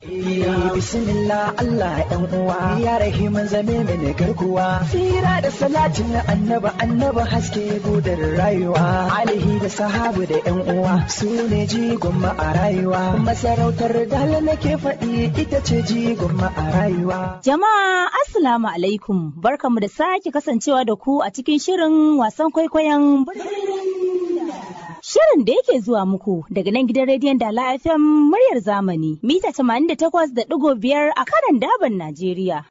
Bismillah Allah ɗan uwa ya rahiman zame mini garkuwa tsira da salatin annaba annaba haske gudar rayuwa alihi da sahabu da yan uwa su ne jigon ma a rayuwa masarautar dala nake faɗi ita ce jigon ma a rayuwa. Jama'a Assalamu alaikum barkamu da sake kasancewa da ku a cikin shirin wasan kwaikwayon Shirin da yake zuwa muku daga nan gidan rediyon Dala FM muryar zamani mita 88.5 a kanan daban Najeriya.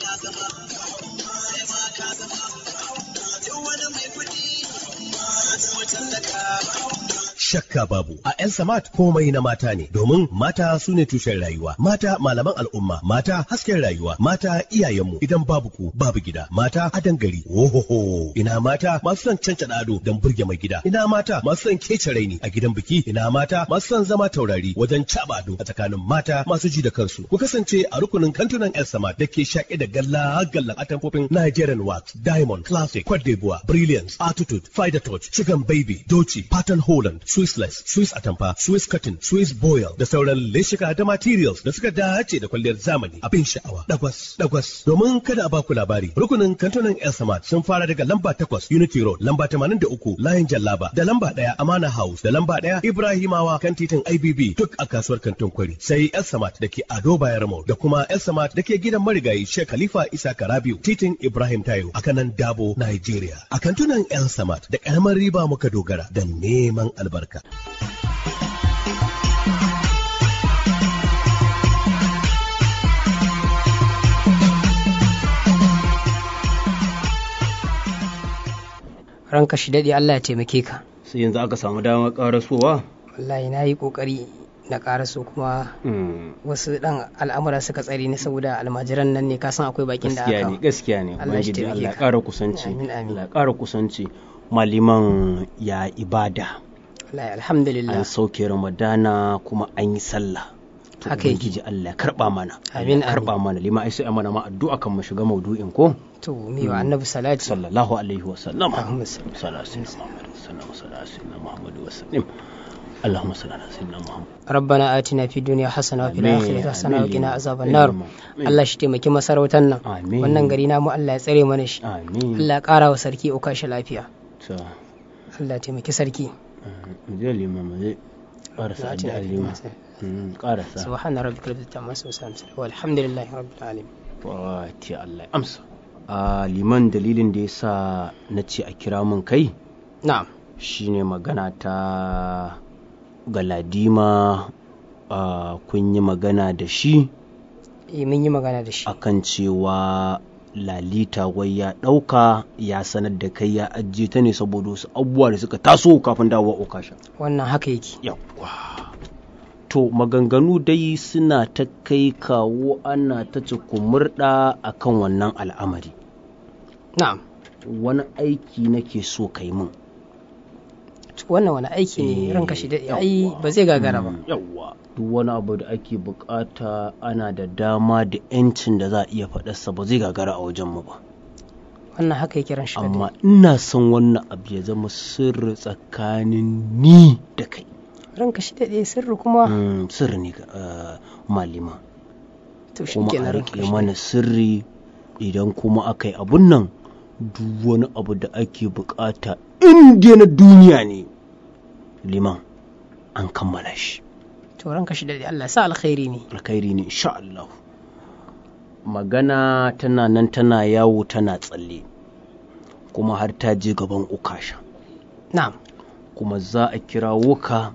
shakka babu a yan samat komai na mata ne domin mata su ne tushen rayuwa mata malaman al'umma mata hasken rayuwa mata iyayenmu idan babu ku babu gida mata adan gari ohoho ina mata masu son canca ado don burge mai gida ina mata masu son kece raini a gidan biki ina mata masu son zama taurari wajen caba ado a tsakanin mata masu ji da kansu ku kasance a rukunin kantunan yan samat da ke shaƙe da galla gallan atamfofin Nigerian wax diamond classic Cote d'Ivoire brilliance attitude fider touch chicken baby doci pattern holland Swissless, Swiss Atamfa, Swiss Cotton, Swiss Boil da sauran leshika da materials da suka dace da kwalliyar zamani abin sha'awa. Dagwas, dagwas. Domin kada a baku labari, rukunin kantunan El Samad sun fara daga lamba takwas Unity Road, lamba tamanin da uku Layin Jallaba, da lamba ɗaya Amana House, da lamba ɗaya Ibrahimawa kan titin IBB duk a kasuwar kantin kwari. Sai El Samad da ke Ado Bayar Mall da kuma El Samad da ke gidan marigayi Sheikh Khalifa Isa Karabiu, titin Ibrahim Tayo a kanan Dabo, Nigeria. A kantunan El Samad da ƙaramar riba muka dogara da neman albarka. albarka. ranka shi daɗe Allah ya taimake ka sai yanzu aka samu damar ƙarasowa wallahi na yi ƙoƙari na ƙaraso kuma wasu ɗan al'amura suka tsare ni saboda almajiran nan ne ka san akwai bakin da gaskiya aka ne gaskiya ne Allah shi ubangiji taimake Allah ya ka. ƙara kusanci Amin, amin. Allah ya ƙara kusanci maliman ya ibada wallahi alhamdulillah an sauke ramadana kuma an yi sallah to Haka yake. ubangiji Allah ya karba mana Amin, ya karba mana lima ai sai a mana ma addu'a kan mu shiga maudu'in ko to mi wa annabi salati sallallahu alaihi wa sallam Allahumma salli. sallallahu alaihi wa Muhammad wa sallam اللهم صل على سيدنا محمد rabbana atina fi dunya hasana wa fil Amin, akhirati hasana wa amin, qina azaban amin, nar amin. Allah shi taimaki masarautar nan Amin. wannan gari namu Allah ya tsare mana shi amin Allah ya ƙara wa sarki uka shi lafiya to Allah ya taimaki sarki zai liman zai ƙarasa atina addu'ar fi liman dunya Mm, ƙarasa subhana rabbika rabbil izzati amma yasifun walhamdulillahi rabbil alamin Fati Allah ya amsa. A liman dalilin da ya sa na ce a kira mun kai na'am shine magana ta galadima a kun yi magana da shi eh mun yi magana da shi akan cewa lalita wai ya ɗauka ya sanar da kai ya ajiye ta ne saboda wasu abubuwa da suka taso kafin dawowa okasha. wannan haka yake Yawwa. To maganganu dai suna ta kai kawo ana ta cikumurɗa a kan wannan al'amari. na'am Wani aiki nake so kai min. wannan wani aiki ne Eh, ranka shi daɗe ai ba zai gagara ba Yawwa. Duk wani abu da ake bukata ana da dama da 'yancin da za a iya faɗarsa ba zai gagara a wajenmu ba. wannan haka yake ran shi Amma daɗe ina son wannan abu ya zama sirri tsakanin ni da kai. ranka shi daɗe sirri kuma Mm, Sirri ne ga uh, malima. to shi kuma a kenan ranka rike shi mana sirri idan kuma aka yi abun nan duk wani abu da ake bukata inda na duniya ne liman an kammala shi to ranka shi daɗe Allah ya sa alkhairi ne alkhairi ne insha Allah magana tana nan tana yawo tana tsalle kuma har ta je gaban ukasha na'am kuma za a kirawo ka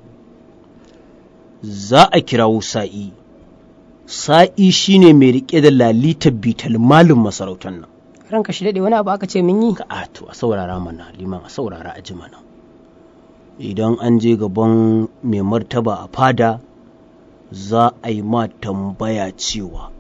za a kirawo sa'i sa'i shine mai rike da lalitar bital malin masarautar nan ranka shi daɗe wani abu aka ce mun yi ka a to a saurara mana liman a saurara a ji mana idan an je gaban mai martaba a fada za a yi ma tambaya cewa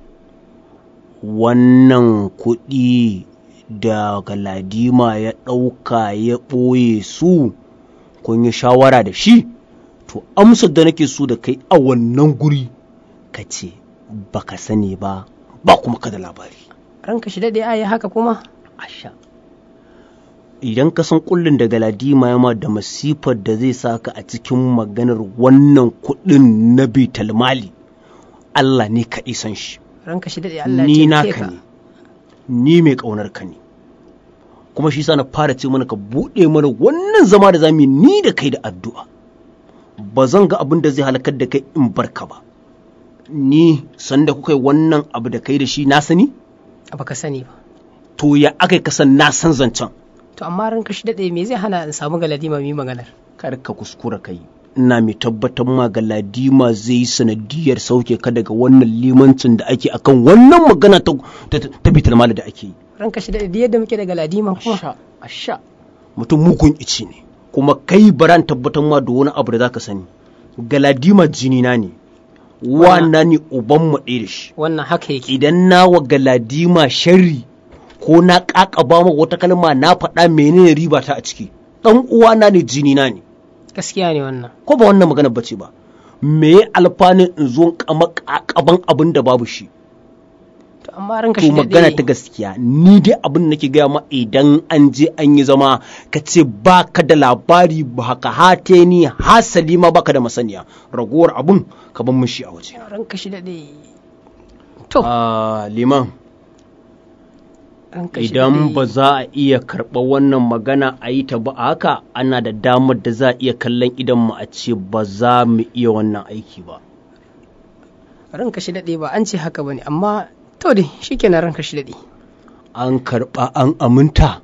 wannan kuɗi da galadima ya ɗauka ya ɓoye su kun yi shawara da shi to amsar da nake so da kai a wannan guri ka ce baka sani ba ba kuma ka da labari ranka shi daɗe ai haka kuma asha idan ka san kullum da galadima yama da masifar da zai saka a cikin maganar wannan kuɗin na bital mali Allah ne kaɗai san shi ranka shi daɗe Allah ni ya naka ka ne ni mai ƙaunar ka ne kuma shi sa na fara ce mana ka buɗe mana wannan zama da zamu yi ni da kai da addu'a ba zan ga abin da zai halakar da kai in barka ba ni sanda kuka yi wannan abu da kai da shi na sani baka sani ba to ya aka yi kasan na san zancen to amma ranka shi daɗe me zai hana in samu galadima mu yi maganar kar ka kuskura kai ina mai tabbatar ma ga ladima zai yi sanadiyar sauke ka daga wannan limancin da ake akan wannan magana ta ta, ta bitar mali da ake yi ranka shi daɗe yadda muke da galadima kuma asha asha mutum mugun ici ne kuma kai baran tabbatar ma da wani abu da zaka sani galadima jini na ne wana ne uban mu ɗaya da shi wannan haka yake idan na wa galadima sharri ko na ƙaƙaba ma wata kalma na faɗa menene riba ta a ciki ɗan uwana ne jini na ne gaskiya ne wannan ko ba wannan magana bace ba me ya alfanin in zo kama ƙaƙaban abin da babu shi to amma ranka to shi magana ta daɗe gaskiya ni dai abin da nake gaya ma idan an je an yi zama ka ce ba ka da labari ba ka hate ni hasali ma baka da masaniya ragowar abun ka ban mishi a waje ranka shi daɗe to Ah, liman ranka shi idan daɗe. ba za a iya karɓa wannan magana a yi ta ba a haka ana da damar da za a iya kallon idan mu a ce ba za mu iya wannan aiki ba ranka shi daɗe ba an ce haka bane amma to dai shikenan ranka shi daɗe an karɓa an aminta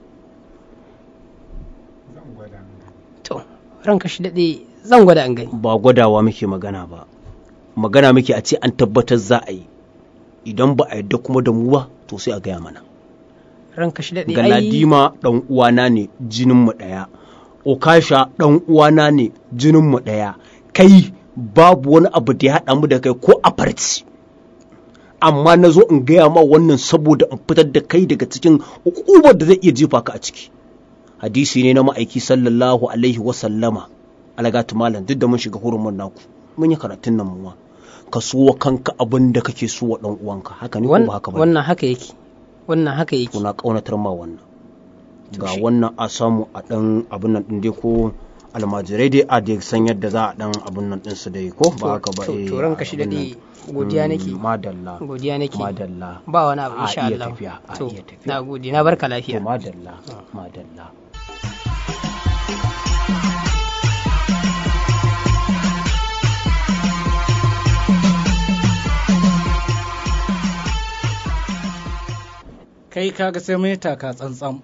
to ranka shi daɗe zan gwada an gani ba gwadawa muke magana ba magana muke a ce an tabbatar za a yi idan ba a yadda kuma da mu ba to sai a gaya mana ranka shi daɗe ai galadima ɗan uwana ne jinin mu ɗaya okasha ɗan uwana ne jinin mu ɗaya kai babu wani abu da ya haɗa mu da kai ko a farci amma na zo in gaya ma wannan saboda in fitar da kai daga cikin ukubar da zai iya jefa ka a ciki hadisi ne na ma'aiki sallallahu alaihi wasallama alagatu malam duk da mun shiga hurumin naku mun yi karatun nan muwa ka so wa kanka abin da kake so wa dan uwanka haka ne ko wan- ba haka ba wannan haka yake wannan haka yake kuna kaunatar ma wannan ga shi- wannan a samu a dan abin nan din dai ko almajirai dai a dai san yadda za a dan abin nan din su dai ko ba haka ba to eh, to ranka shi abin daɗe nan. godiya Mm, nake madalla godiya nake madalla ba wani abu A insha iya Allah tafiya, a to iya tafiya. na gode na barka to lafiya madalla madalla kai kaga sai mun yi taka tsantsan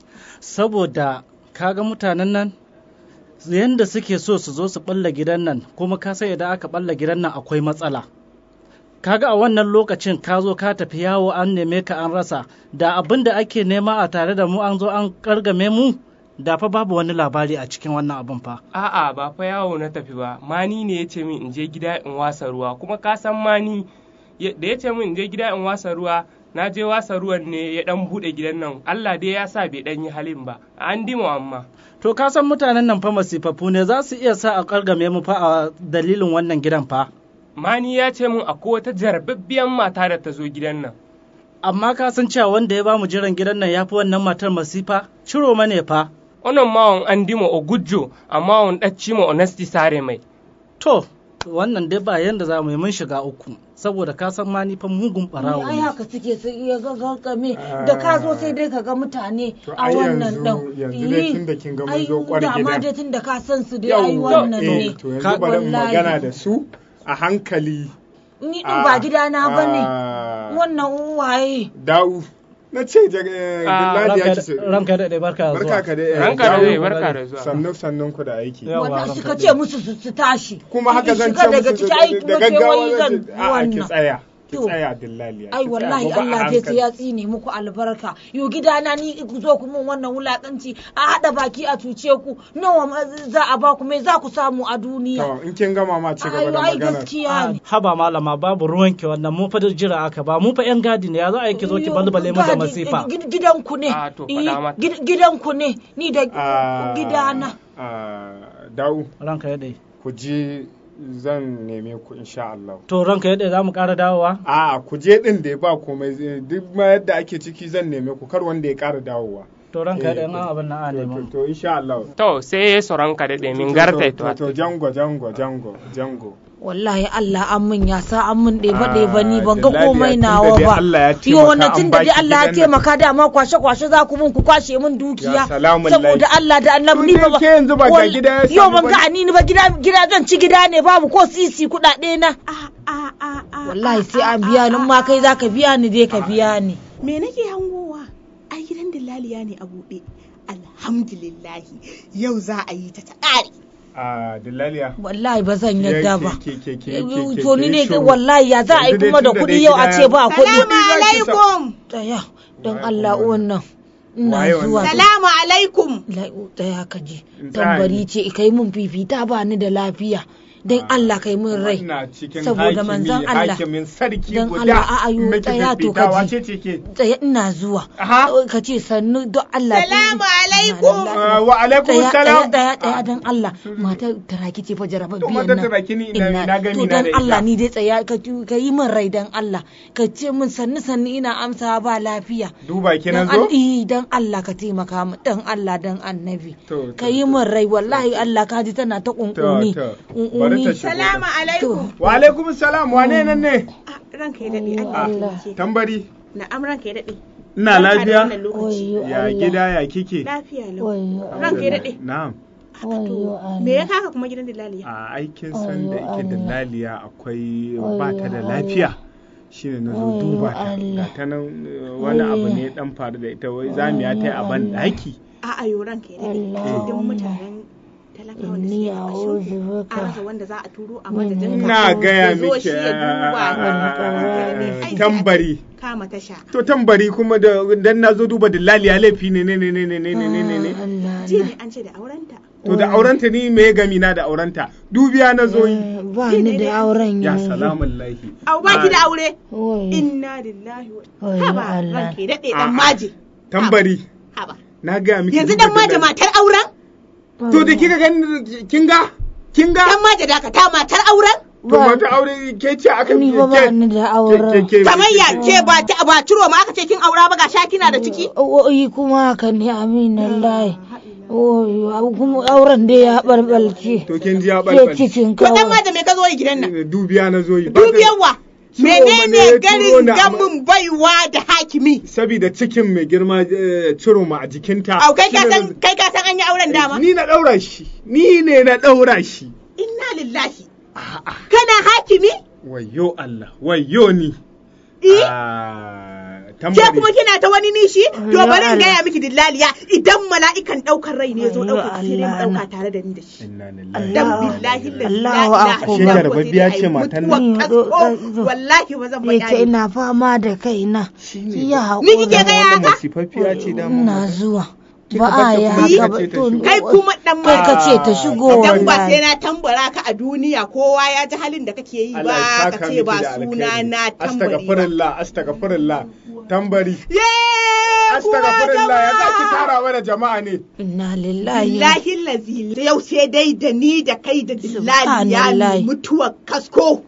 saboda kaga mutanen nan yanda suke so su zo su balla gidan nan kuma ka sai idan aka balla gidan nan akwai matsala kaga a wannan lokacin ka zo ka tafi yawo an neme ka an rasa da abin da ake nema a tare da mu an zo an kargame mu da fa babu wani labari a cikin wannan abin fa A'a ba fa yawo na tafi ba, mani ne ya ce min in je gida in wasa ruwa, kuma ka san mani ya- da ya ce min in je gida in wasa ruwa, na je wasa ruwan ne ya dan buɗe gidan nan, Allah dai ya sa bai dan yi halin ba, an dima amma. to ka san mutanen nan fa masifafu ne za su iya sa a kargame mu fa a dalilin wannan gidan fa Mani ya ce min akwai wata jarbabbiyan mata da ta zo gidan nan. amma ka san cewa wanda ya bamu jiran gidan nan ya fi wannan matar masifa ciro mane fa Onon mawon an dima o gujjo, amma on ɗacci ma onesti sare mai. to wannan dai ba yanda za mu yi mun shiga uku saboda ka san ma ni fa mugun barawo ai ne haka suke su iya gaggame da ka zo sai dai ka ga mutane To a ai wannan yanzu- ɗan yanzu dai tunda kin ga mun zo kwar da ma gida. dai tun da ka san su dai ai Yawwa, wannan eh, ne to yanzu Ka- bari in wallahi. magana da su a hankali ni din ba gidana ba ne Ah, wannan uwaye dawu na ce jag- Dilladi ya ci su- ranka da dai barka da barka zuwa ka dai eh, Ranka da dawu. dai, barka da zuwa. sannu sannun ku da aiki Yawa, wanda ranka suka dai. ce musu su su tashi kuma haka In zan shiga ce daga musu ciki da- ai da kuma gaggawa kewayi zan zan ce a'a ki wannan tsaya ki To. tsaya dillaliya ai ki tsaya, wallahi mu ba a Allah zai hankali. ya tsine muku albarka yo gidana ni ku zo ku mun wannan wulakanci a hada baki a cuce ku nawa ma za a ba ku me za ku samu a duniya to in kin gama ma ci gaba ai da ai magana gaskiya ne haba malama babu ruwanki wannan mu fa da jira aka ba mu fa yan gadi ne ya za a yi ki zo ki balbale mu da Gadi- masifa gid- Gidanku ne. Ah, to Eh, faɗa mata. gid- Gidanku ne. Ni da Ah, gidana. ah, dawu ranka ya dai ku je zan neme ku insha Allah to ranka ya dai za mu ƙara dawowa A'a ku je din da ba komai zai- duk ma yadda ake ciki zan neme ku kar wanda ya ƙara dawowa to ranka da yan Eh, abin na a to- nemo to insha Allah to sai sauran ka daɗe min garta to to jango jango jango jango wallahi Allah an min ya sa an min ɗeba Ah, ɗeba ni ban ga Dillaliya, komai tunda nawa dai ba Allah ya yo taimaka wannan an tun da dai baki Allah ya gidan nan. taimaka dama kwashe kwashe za ku mun ku kwashe min dukiya Ya salamun saboda lahi. Allah da annabi ni To ba dai ke yanzu ba ga Wal- gida ya yo samu ban ba ga ne? ani ni ba gida gida zan ci gida ne babu ko sisi kuɗaɗe na wallahi sai an biya ni in ma kai za ka biya ni dai ka biya ni me nake hangowa ai gidan dillaliya ne a buɗe alhamdulillahi yau za a yi ta ta ƙare a dillaliya wallahi ba zan yadda ba ke ke ke ke ke to ni ne shiru. wallahi ya za a yi Yanzu dai kuma da tunda kuɗi dai yau a gida ce ya- ba kuɗi salamu alaikum tsaya don Allah wannan ina Waye wannan? zuwa salamu alaikum Lai- tsaya ka ji In tsaya tambari ne. ce kai mun fifita ba ni da lafiya don Allah kai mun rai Ina cikin saboda hakimi, manzon Allah hakimin sarki don guda Allah a ayo miki tsaya to fifita, ka wace ji ce ke tsaya ina zuwa Aha. ka ce sannu don Allah Salamu alaikum. Ah, wa alaikum tsaya salam tsaya tsaya don Allah matar taraki ce fa To, jarababbiyan matar nan taraki ni ina- Ina- ina gami to na don da Allah ita. ni dai tsaya ka ka yi min rai don Allah ka ce min sannu sannu ina amsa ba lafiya duba ki na dan zo al- eh, dan Allah ka taimaka min dan Allah dan annabi To, to, ka yi min rai wallahi Allah ka ji tana ta kunkuni to. kunkuni Bari ta shigo. salamu alaikum wa alaikum salam wane nan ne Ah, ranka ya daɗe Allah ya taimake ka tambari na'am ranka ya daɗe ina Barka da lafiya wannan lokaci. ya gida ya kike lafiya lau ranka ya daɗe na'am to me ya kaka kuma gidan dillaliya a aikin san da yake da laliya akwai ba ta da lafiya shine na zo duba ta ga ta nan eh, wani abu ne dan faru da ita wai zamiya ta yi a ban daki a'a yo ranka ya daɗe duk mutanen talakawa da suke a ƙarshen a rasa wanda za a turo a madadin ka ina gaya ya zo miki shi ya duba ah, tambari kama tasha to tambari kuma da dan na zo duba da laliya laifi ne ne ne ne ne ne ne ne ne ji ne an ce da aurenta to da aurenta ni me gami na da aurenta dubiya na zo yi ba ni da auren ya yanzu salamun lahi au ba ki da aure Wai. inna lillahi wa Wai, haba Allah. ranka ya daɗe dan maji tambari haba na gaya miki yanzu duba dan maji da- matar auren to da kika gani kin ga kin ga dan maji dakata matar auren to mata aure ke ce aka ni ba ba ni da auren ke kamayya ke ba ta ba ciro ma aka ce kin aura ba ga sha kina da ciki Oyi kuma haka ne aminin layi. Oyi kuma auren da ya balbalce. to kin ji ya Ke balbal cikin to dan kawai. maji me ka zo yi gidan nan dubiya na zo yi Ba ka- dubiyar wa Ciwo ma ne ya menene turo garin ni a ma- gamin baiwa da hakimi saboda cikin mai girma eh, ciro ma a jikinta au kai ka Shine san na- kai ka san an yi auren dama ni na daura shi ni ne na daura shi inna lillahi kana hakimi wayyo Allah wayyo ni eh Ah, ke tambari kuma kina ta wani nishi to Ya bari in Allah. gaya miki dillaliya idan mala'ikan daukar rai ne ya zo Ya daukar sai dai mu Allah dauka na. tare da ni da shi inna lillahi dan wa inna billahi ilaihi Allahu la akbar. ilaha illa Shekara huwa babbiya sai ce dai matan mutuwar nan. kasko wallahi ba zan Ya ce faɗa ina fama da kaina. Ki ya Ni kike haƙura. gaya wannan haka masifaffiya ce da Ina zuwa. Kika Ba a bata yi kuɗi haka ka ce ba. ta To, shigo. kai kuma dan kai ka ce ta Ah, shigo Idan ba sai wallahi. na tambara ka a duniya kowa ya ji halin da kake yi Allah ya ba saka ka ce miki ba da suna alkhairi. na tambari ba. Astagfirullah, astagfirullah. Tambari. Ye Astagfirullah, ya za ki tara mana jama'a ne. Inna lillahi. Billahi lazi yau sai dai da ni da kai da dillali ya Subhanallahi. mutuwar kasko.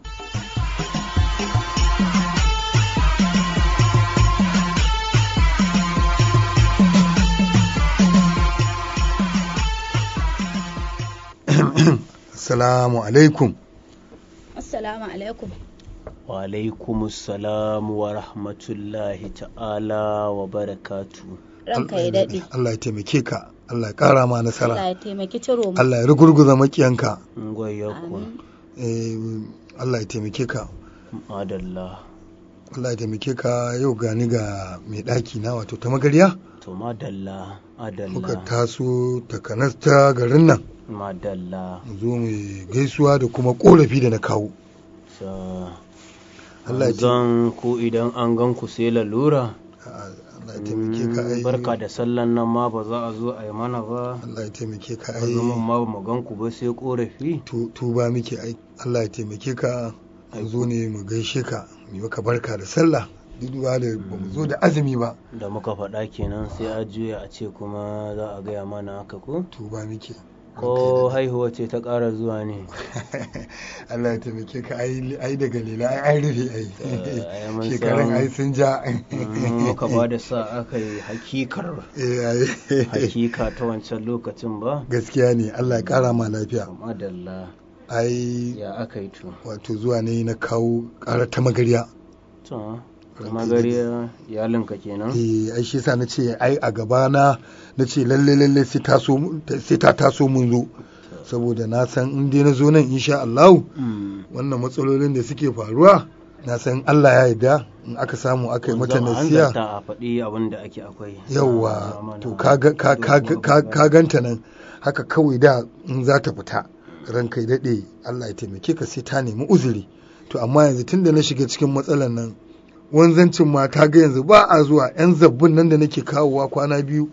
Assalamu alaikum. Assalamu alaikum. wa alaikumussalam wa rahmatullahi ta'ala wa barakatu Ranka ya daɗe. Allah ya taimake ka. Allah ya ƙara ma Allah nasara. ya taimaki ciro mu. Allah ya rugurguza makiyanka. ngwaya ku Eh, Allah ya taimake ka. madalla Allah ya taimake ka yau gani ga mai ɗaki na wato ta magarya. to madalla Muka madalla taso takanas ta garin nan. madalla Mu zo mu gaisuwa da kuma ƙorafi da na kawo. sa Allah ya taimake zan ku idan an gan ku sai lalura Allah ya taimake ka ai. barka da sallan nan ma ba za a zo a yi mana ba Allah ya taimake ka ai. azumin ma ba mu gan ku ba sai korafi Tu- Tuba muke ai. Allah ya taimake ka. Mu zo ne mu gaishe ka. Mu yi maka barka da sallah. Duk da ba mu zo da azumi ba. da muka faɗa kenan sai a juya a ce kuma za a gaya mana haka ko Tuba muke. ko haihuwa ce ta ƙara zuwa ne Allah ya taimake ka ai ai daga lela ai ai rufe ai ai mun shekarun samu. ai sun ja muka ba da sa aka yi hakikar Eh, ai. hakika ta wancan lokacin ba gaskiya ne Allah ya kara ma lafiya madalla ai ya aka yi to wato zuwa ne na kawo ƙara ta magariya to kuma gari iyalinka kenan eh ai shi yasa na ce ai a gaba na na ce lalle lalle sai ta so sai ta taso mun zo saboda na san in dai na zo nan insha Allah wannan matsalolin da suke faruwa na san Allah ya yarda in aka samu aka yi mata Zama an nasiya zanta a faɗi abin da ake akwai yawwa to ka ga- ka- ka- ka ka ganta nan haka kawai da in za ta fita ranka ya daɗe Allah ya taimake ka sai ta nemi uzuri to amma yanzu tunda na shiga cikin matsalan nan wanzancin ma ta ga yanzu ba a zuwa yan zabbun nan da nake kawowa kwana biyu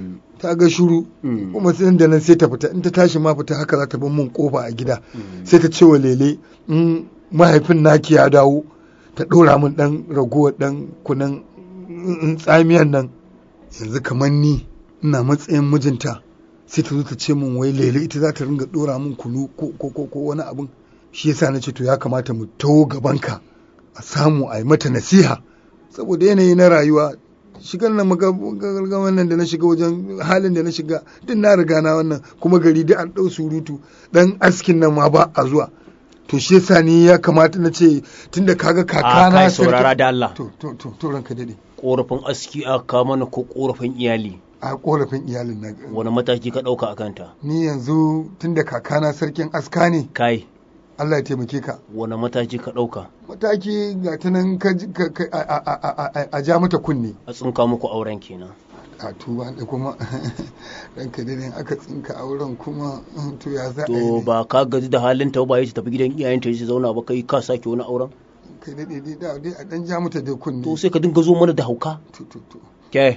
ta ga shuru kuma sai da nan sai ta fita in ta tashi ma fita haka za ta bar mun kofa a gida sai ta ce wa lele in mahaifin naki ya dawo ta ɗora min ɗan ragowar ɗan kunan in tsamiyan nan yanzu kamar ni ina matsayin mijinta sai ta zo ta ce min wai lele ita za ta ringa ɗora min kunu ko ko ko ko wani abin shi yasa na ce to ya kamata mu taho gabanka a samu a yi mata nasiha saboda yanayi na rayuwa shigar na maga wannan da na shiga wajen halin da na shiga duk na riga na wannan kuma gari duk an ɗau surutu dan askin nan ma ba a zuwa to shi yasa ni ya kamata na ce tunda kaga a kakana kai sarki- saurara da Allah to to to to ranka dade korafin aski aka kawo mana ko korafin iyali a korafin iyalin na wani mataki ka ɗauka a kanta ni yanzu tunda kakana sarkin aska ne kai Allah ya taimake ka wani mataki ka ɗauka mataki ga ta nan ka ji- ka- ka- a- a- a- a- a ja mata kunne a tsinka muku auren kenan a tuba da kuma ranka dade aka tsinka auren kuma to ya za a yi to ne ba ka gaji da halin ta ba ya tafi gidan iyayenta ya zauna ba kai ka sake wani auren kai dade dai da dai a dan ja mata da kunne to sai ka dinga zo mana da hauka to to to ke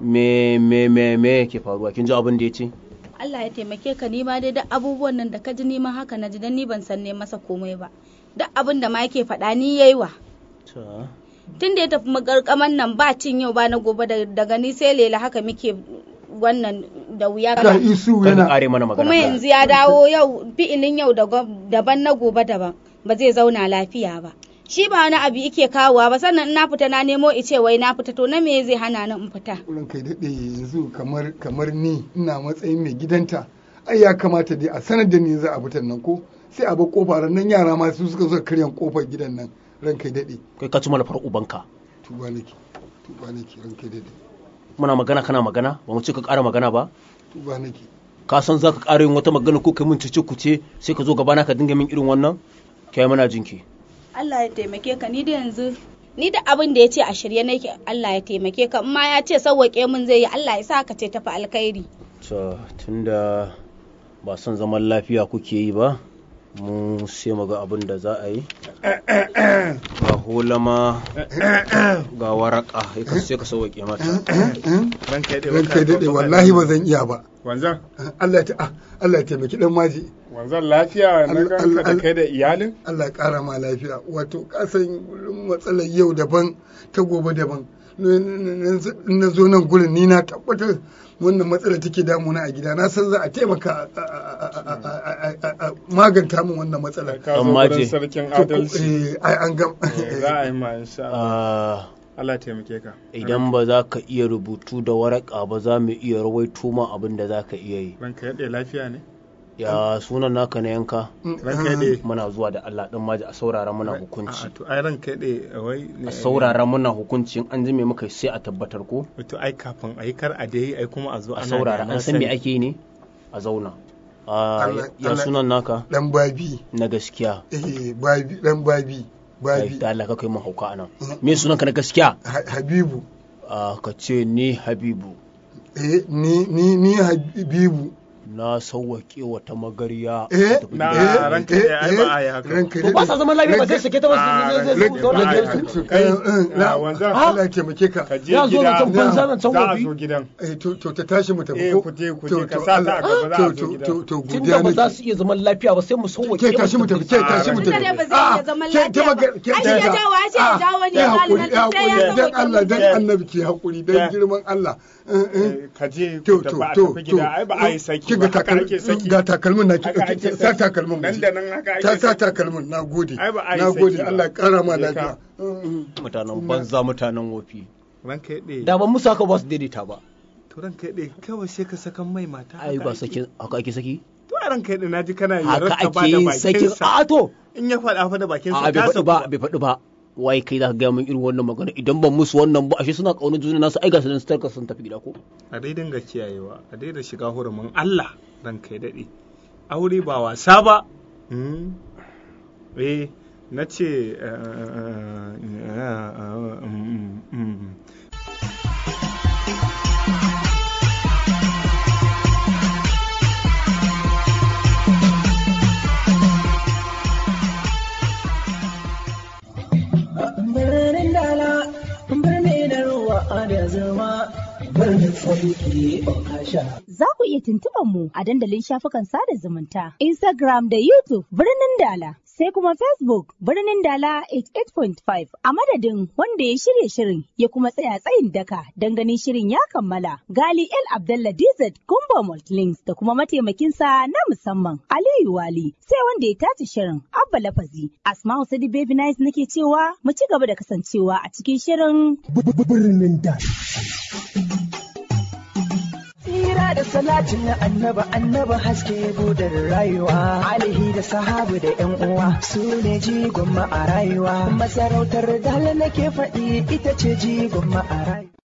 me me me me yake faruwa kin ji abin da ya ce Allah ya taimake ka ni ma dai duk abubuwan nan da ka ji ni ma haka na ji dan ni ban san ne masa komai ba duk abin da ma yake faɗa ni yayi wa ta tun da ya tafi magarkaman nan ba cin yau ba na gobe da- daga ni sai lela haka muke wannan da wuya ga isu kan yana kare mana magana kuma yanzu ya dawo yau fi'ilin yau da gob- daban na gobe daban ba zai zauna lafiya ba shi ba wani abu yake kawowa ba sannan in na fita na nemo ice wai na fita to na me zai hana ni in fita wurin kai daɗe yanzu kamar kamar ni ina matsayin mai gidanta ai ya kamata dai a sanar da ni za a fitar nan ko sai a bar kofa nan yara ma su suka zo karyan kofar gidan nan ran kai daɗe kai ka ci mana far ubanka tuba nake tuba nake ran kai daɗe muna magana kana magana ba mu ce ka ƙara magana ba tuba nake ka san za ka ƙara yin wata magana ko kai mun cece ku ce sai ka zo gabana ka dinga min irin wannan kai mana jinki Allah ya taimake ka ni da yanzu ni da abin da ya ce a shirye nake Allah ya taimake ka in ma ya ce sauwaƙe min zai yi Allah ya sa ka ce tafi alkhairi to tunda ba son zaman lafiya kuke yi ba mu sai mu ga abin da za a yi ga hulama ga waraka ya sai ka sauwaƙe mata ran kai ran kai daɗe wallahi ba zan iya ba wanzan Allah ya ta Allah ya taimaki dan maji wanzan lafiya na Allah- ganka da Allah- kai da iyalin Allah ya ƙara ma lafiya wato kasan matsalar yau daban ta gobe daban na zo nan gurin ni na tabbatar wannan matsala take damuna a gida na san za a taimaka a- a- a- a- a- a maganta min wannan matsalar ka zo Amma gurin je. sarkin To, adalci eh, ai an gam Eh, za a yi ma insha Allah Ah, Allah taimake ka idan ba za ka iya rubutu da waraka ba za mu iya rawaito ma abin da za ka iya yi ran kai daɗe lafiya ne ya sunan naka na yanka ran kai daɗe muna zuwa da Allah din maji a saurara muna a hukunci to ai ran kai daɗe wai ne- a saurara muna hukunci in an ji me muka yi sai a tabbatar ko to ai kafin a yi kar a dai ai kuma a zo a ana saurara da an san me sani. ake yi ne a zauna Ah, Allah- ya Allah- sunan naka dan babi na gaskiya eh babi dan babi Ai, babi da Allah ka kai mun hauka anan me sunan ka na gaskiya Ha- habibu Ah, ka ce ni Habibu eh ni ni ni habibu na sauwaƙe wata magariya eh ta tafi Na gidan ranka iyali. daɗe ai ba a yi haka ranka to ba sa zaman lafiya ba sai sake ta ba Ah, zai- zai- ranka- zai zauna a ranka- gidansu. ranka- kai, ah, wanzan. Allah ya taimake ka ka je Ya zo gida zancen banza zancen za a wofi. zo gidan eh to to ta tashi mu tafi eh ko ku je ku To- je ka to sa ta a Allah- gaba za a to zo to gidan to to tun godiya da ba za nake su iya zaman lafiya ba sai mu sauwaƙe ke tashi mu tafi ke tashi mu Tunda tafi dai ba zai iya zaman ke- ke lafiya ba. maga- ke- Ai, shi ya jawo, ai, shi ya Ah, jawo ne, ke ya hakuri zalunci, ya sai ya hakuri dan sauwaƙe Allah dan mutum. annabi ke hakuri Ke. dan girman Allah Eh, eh. Eh, ka je To, ku tafi to, a to, tafi gida to. ai ba a yi saki ki ga haka ake takalmin saki. ga takalmin na ki Haka dauki ake sa saki. takalmin Nan mu da nan haka ake ta sa saki. takalmin na gode Ai ba a yi na saki gode ba. Allah ya kara ma Je ka. lafiya mutanen banza mutanen wofi ranka yaɗe da ban musu haka ba su daidaita ba to ranka yaɗe kawai sai ka sakan mai mata ai ba saki haka ake saki to a ranka yaɗe naji kana yi haka rarka ba ake da yin sakin bakinsa a to in ya faɗa fa da bakinsa a bai ta faɗi saku ba bai faɗi ba wai kai za ka gaya min irin wannan magana idan ban musu wannan ba ashe suna ƙaunar juna nasu ai ga su nan su sun tafi gida ko a dai dinga kiyayewa a dai da shiga hurumin Allah ranka ya daɗe aure ba wasa ba Mm. eh na ce eh, eh, eh, eh, mm, mm. birnin dala birni na ruwa da zama birnin tsarki okasha Za ku iya tuntuɓar mu a dandalin shafukan sada zumunta, Instagram da YouTube birnin Dala, sai kuma Facebook birnin Dala 88.5 a madadin wanda ya shirya shirin ya kuma tsaya tsayin daka don ganin shirin ya kammala. Gali El Abdallah DZ Gumbo Multilinks da kuma mataimakinsa na musamman Aliyu Wali, sai wanda ya tace shirin Abba Lafazi. Asma'u Sadi Baby Nice nake cewa mu ci gaba da kasancewa a cikin shirin birnin dala Tsira da salatin na annaba annaba haske budar rayuwa alihi da sahabu da yan uwa su ne jigon ma a rayuwa masarautar dala nake faɗi ita ce jigon ma a rayuwa